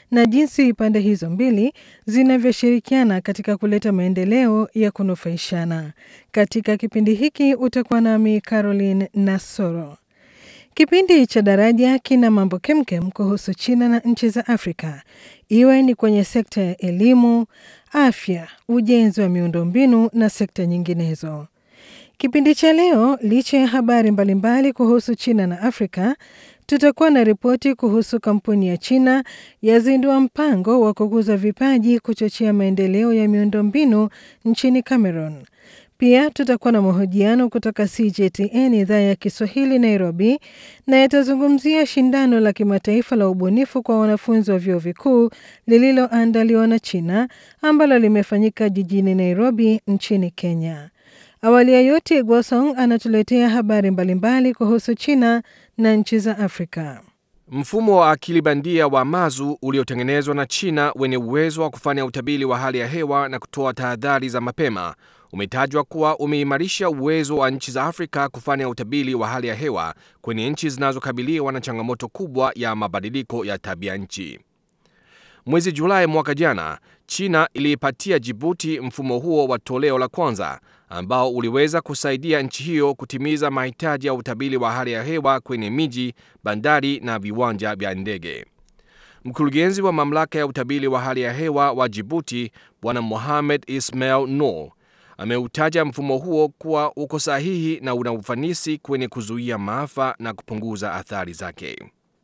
na jinsi pande hizo mbili zinavyoshirikiana katika kuleta maendeleo ya kunufaishana. Katika kipindi hiki utakuwa nami Caroline Nasoro. Kipindi cha Daraja kina mambo kemkem kuhusu China na nchi za Afrika, iwe ni kwenye sekta ya elimu, afya, ujenzi wa miundombinu na sekta nyinginezo. Kipindi cha leo, licha ya habari mbalimbali kuhusu China na Afrika, tutakuwa na ripoti kuhusu kampuni ya China yazindua mpango wa kukuza vipaji kuchochea maendeleo ya miundombinu nchini Cameroon. Pia tutakuwa na mahojiano kutoka CGTN idhaa ya Kiswahili Nairobi, na yatazungumzia shindano la kimataifa la ubunifu kwa wanafunzi wa vyuo vikuu lililoandaliwa na China ambalo limefanyika jijini Nairobi nchini Kenya. Awali ya yote, Gwasong anatuletea habari mbalimbali kuhusu China na nchi za Afrika. Mfumo wa akili bandia wa Mazu uliotengenezwa na China wenye uwezo wa kufanya utabiri wa hali ya hewa na kutoa tahadhari za mapema umetajwa kuwa umeimarisha uwezo wa nchi za Afrika kufanya utabiri wa hali ya hewa kwenye nchi zinazokabiliwa na changamoto kubwa ya mabadiliko ya tabia nchi. Mwezi Julai mwaka jana, China iliipatia Jibuti mfumo huo wa toleo la kwanza ambao uliweza kusaidia nchi hiyo kutimiza mahitaji ya utabiri wa hali ya hewa kwenye miji, bandari na viwanja vya ndege. Mkurugenzi wa mamlaka ya utabiri wa hali ya hewa wa Jibuti, Bwana Mohamed Ismail Noor ameutaja mfumo huo kuwa uko sahihi na una ufanisi kwenye kuzuia maafa na kupunguza athari zake.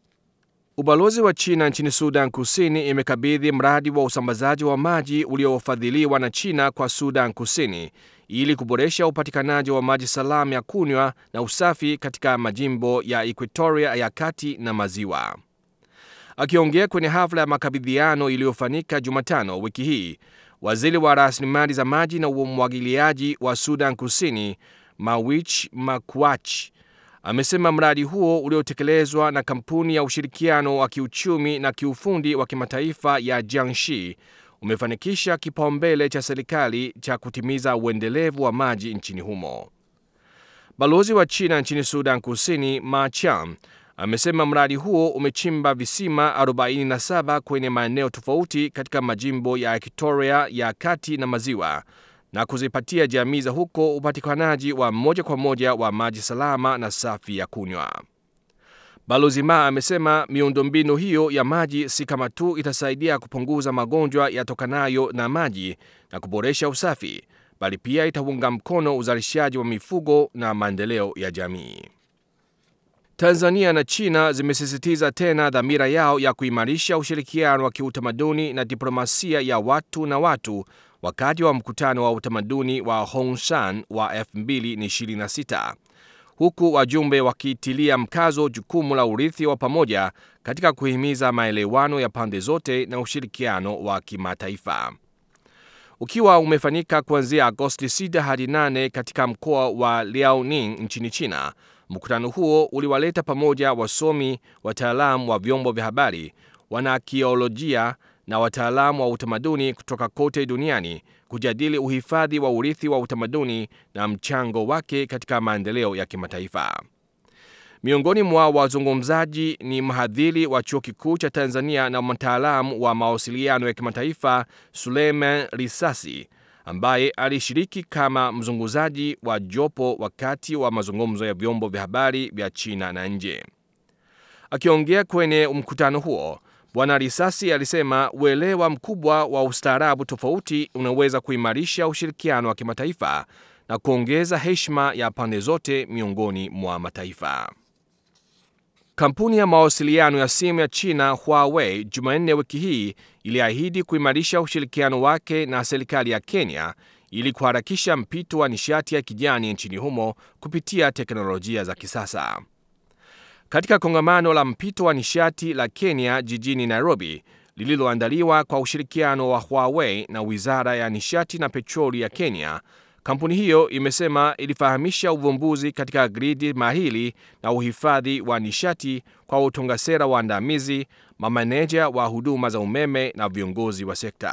Ubalozi wa China nchini Sudan Kusini imekabidhi mradi wa usambazaji wa maji uliofadhiliwa na China kwa Sudan Kusini ili kuboresha upatikanaji wa maji salama ya kunywa na usafi katika majimbo ya Equatoria ya kati na maziwa. Akiongea kwenye hafla ya makabidhiano iliyofanyika Jumatano wiki hii, waziri wa rasilimali za maji na umwagiliaji wa Sudan Kusini Mawich Makuach amesema mradi huo uliotekelezwa na kampuni ya ushirikiano wa kiuchumi na kiufundi wa kimataifa ya Jiangxi umefanikisha kipaumbele cha serikali cha kutimiza uendelevu wa maji nchini humo. Balozi wa China nchini Sudan Kusini Ma Chiam amesema mradi huo umechimba visima 47 kwenye maeneo tofauti katika majimbo ya Equatoria ya kati na maziwa na kuzipatia jamii za huko upatikanaji wa moja kwa moja wa maji salama na safi ya kunywa. Balozi Ma amesema miundombinu hiyo ya maji si kama tu itasaidia kupunguza magonjwa yatokanayo na maji na kuboresha usafi, bali pia itaunga mkono uzalishaji wa mifugo na maendeleo ya jamii. Tanzania na China zimesisitiza tena dhamira yao ya kuimarisha ushirikiano wa kiutamaduni na diplomasia ya watu na watu wakati wa mkutano wa utamaduni wa Hongshan wa 2026 huku wajumbe wakitilia mkazo jukumu la urithi wa pamoja katika kuhimiza maelewano ya pande zote na ushirikiano wa kimataifa. Ukiwa umefanyika kuanzia Agosti 6 hadi 8 katika mkoa wa Liaoning nchini China, mkutano huo uliwaleta pamoja wasomi, wataalamu wa vyombo vya habari, wanaakiolojia na wataalamu wa utamaduni kutoka kote duniani kujadili uhifadhi wa urithi wa utamaduni na mchango wake katika maendeleo ya kimataifa. Miongoni mwa wazungumzaji ni mhadhiri wa chuo kikuu cha Tanzania na mtaalamu wa mawasiliano ya kimataifa Suleiman Risasi ambaye alishiriki kama mzungumzaji wa jopo wakati wa mazungumzo ya vyombo vya habari vya China na nje. Akiongea kwenye mkutano huo, Bwana Risasi alisema uelewa mkubwa wa ustaarabu tofauti unaweza kuimarisha ushirikiano wa kimataifa na kuongeza heshima ya pande zote miongoni mwa mataifa. Kampuni ya mawasiliano ya simu ya China Huawei Jumanne wiki hii iliahidi kuimarisha ushirikiano wake na serikali ya Kenya ili kuharakisha mpito wa nishati ya kijani nchini humo kupitia teknolojia za kisasa. Katika kongamano la mpito wa nishati la Kenya jijini Nairobi lililoandaliwa kwa ushirikiano wa Huawei na Wizara ya Nishati na Petroli ya Kenya, kampuni hiyo imesema ilifahamisha uvumbuzi katika gridi mahili na uhifadhi wa nishati kwa utunga sera waandamizi, mamaneja wa huduma za umeme na viongozi wa sekta.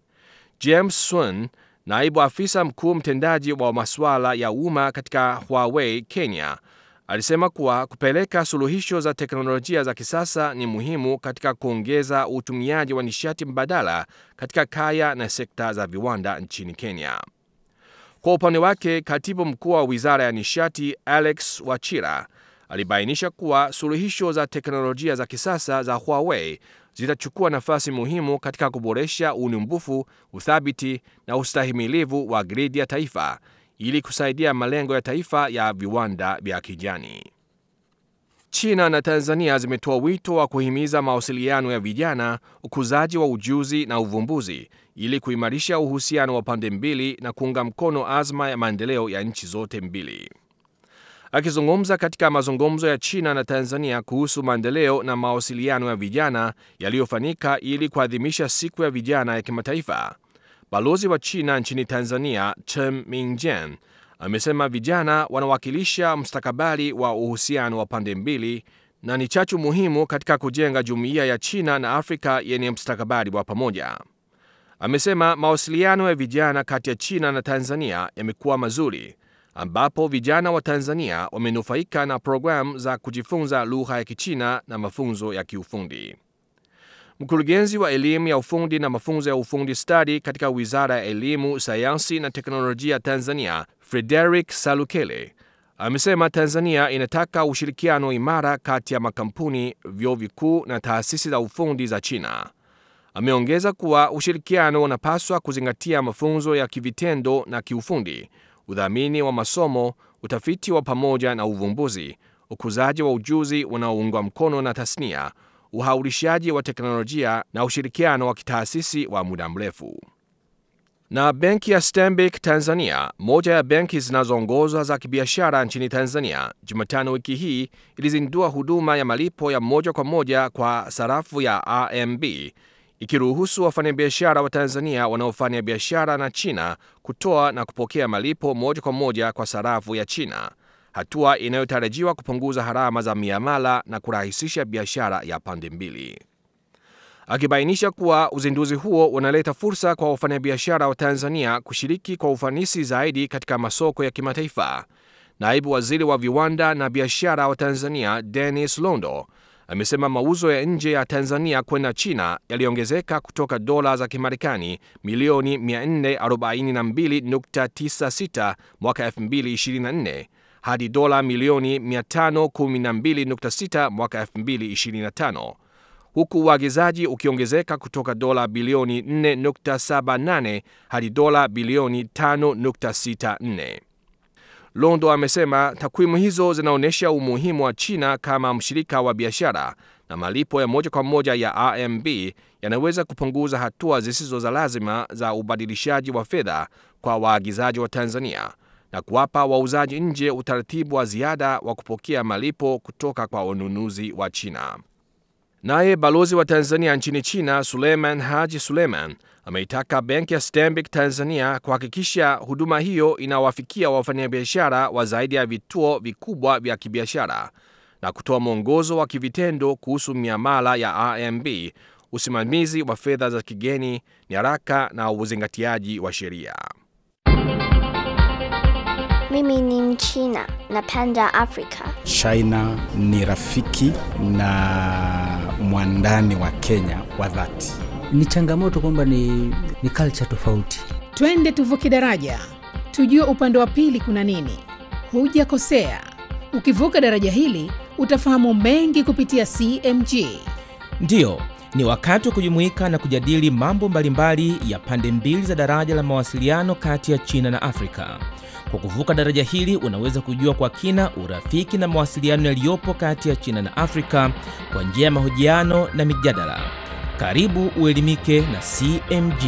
James Swan, naibu afisa mkuu mtendaji wa masuala ya umma katika Huawei Kenya, alisema kuwa kupeleka suluhisho za teknolojia za kisasa ni muhimu katika kuongeza utumiaji wa nishati mbadala katika kaya na sekta za viwanda nchini Kenya. Kwa upande wake, katibu mkuu wa wizara ya nishati Alex Wachira alibainisha kuwa suluhisho za teknolojia za kisasa za Huawei zitachukua nafasi muhimu katika kuboresha unyumbufu, uthabiti na ustahimilivu wa gridi ya taifa ili kusaidia malengo ya taifa ya viwanda vya kijani. China na Tanzania zimetoa wito wa kuhimiza mawasiliano ya vijana, ukuzaji wa ujuzi na uvumbuzi ili kuimarisha uhusiano wa pande mbili na kuunga mkono azma ya maendeleo ya nchi zote mbili. Akizungumza katika mazungumzo ya China na Tanzania kuhusu maendeleo na mawasiliano ya vijana yaliyofanyika ili kuadhimisha siku ya vijana ya kimataifa, balozi wa China nchini Tanzania Chen Mingjian amesema vijana wanawakilisha mustakabali wa uhusiano wa pande mbili na ni chachu muhimu katika kujenga jumuiya ya China na Afrika yenye mustakabali wa pamoja. Amesema mawasiliano ya vijana kati ya China na Tanzania yamekuwa mazuri ambapo vijana wa Tanzania wamenufaika na programu za kujifunza lugha ya Kichina na mafunzo ya kiufundi. Mkurugenzi wa elimu ya ufundi na mafunzo ya ufundi stadi katika Wizara ya Elimu, Sayansi na Teknolojia Tanzania, Frederick Salukele, amesema Tanzania inataka ushirikiano imara kati ya makampuni, vyuo vikuu na taasisi za ufundi za China. Ameongeza kuwa ushirikiano unapaswa kuzingatia mafunzo ya kivitendo na kiufundi udhamini wa masomo, utafiti wa pamoja na uvumbuzi, ukuzaji wa ujuzi unaoungwa mkono na tasnia, uhaulishaji wa teknolojia na ushirikiano wa kitaasisi wa muda mrefu. Na benki ya Stanbic Tanzania, moja ya benki zinazoongozwa za kibiashara nchini Tanzania, Jumatano wiki hii ilizindua huduma ya malipo ya moja kwa moja kwa sarafu ya RMB ikiruhusu wafanyabiashara wa Tanzania wanaofanya biashara na China kutoa na kupokea malipo moja kwa moja kwa sarafu ya China, hatua inayotarajiwa kupunguza gharama za miamala na kurahisisha biashara ya pande mbili. Akibainisha kuwa uzinduzi huo unaleta fursa kwa wafanyabiashara wa Tanzania kushiriki kwa ufanisi zaidi katika masoko ya kimataifa, naibu waziri wa viwanda na biashara wa Tanzania Dennis Londo amesema mauzo ya nje ya Tanzania kwenda China yaliongezeka kutoka dola za Kimarekani milioni 442.96 mwaka 2024 hadi dola milioni 512.6 mwaka 2025 huku uagizaji ukiongezeka kutoka dola bilioni 4.78 hadi dola bilioni 5.64. Londo amesema takwimu hizo zinaonyesha umuhimu wa China kama mshirika wa biashara na malipo ya moja kwa moja ya RMB yanaweza kupunguza hatua zisizo za lazima za ubadilishaji wa fedha kwa waagizaji wa Tanzania na kuwapa wauzaji nje utaratibu wa ziada wa kupokea malipo kutoka kwa wanunuzi wa China. Naye balozi wa Tanzania nchini China Suleiman Haji Suleiman ameitaka benki ya Stanbic Tanzania kuhakikisha huduma hiyo inawafikia wafanyabiashara wa zaidi ya vituo vikubwa vya kibiashara na kutoa mwongozo wa kivitendo kuhusu miamala ya RMB, usimamizi wa fedha za kigeni, nyaraka na uzingatiaji wa sheria. Mimi ni Mchina, napenda Afrika. China ni rafiki na mwandani wa Kenya wa dhati. Ni changamoto kwamba ni, ni culture tofauti. Twende tuvuke daraja, tujue upande wa pili kuna nini. Hujakosea, ukivuka daraja hili utafahamu mengi kupitia CMG. Ndiyo, ni wakati wa kujumuika na kujadili mambo mbalimbali ya pande mbili za daraja la mawasiliano kati ya China na Afrika. Kwa kuvuka daraja hili unaweza kujua kwa kina urafiki na mawasiliano yaliyopo kati ya China na Afrika kwa njia ya mahojiano na mijadala. Karibu uelimike na CMG.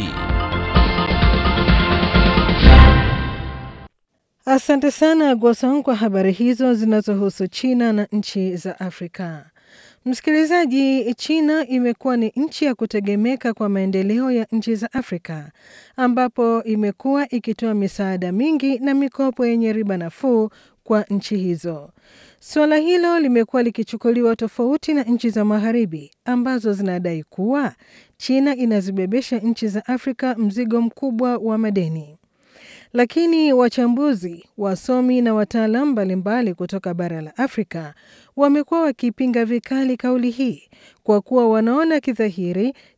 Asante sana Gwasong kwa habari hizo zinazohusu China na nchi za Afrika. Msikilizaji, China imekuwa ni nchi ya kutegemeka kwa maendeleo ya nchi za Afrika, ambapo imekuwa ikitoa misaada mingi na mikopo yenye riba nafuu kwa nchi hizo. Suala hilo limekuwa likichukuliwa tofauti na nchi za Magharibi ambazo zinadai kuwa China inazibebesha nchi za Afrika mzigo mkubwa wa madeni. Lakini wachambuzi, wasomi na wataalamu mbalimbali kutoka bara la Afrika wamekuwa wakipinga vikali kauli hii kwa kuwa wanaona kidhahiri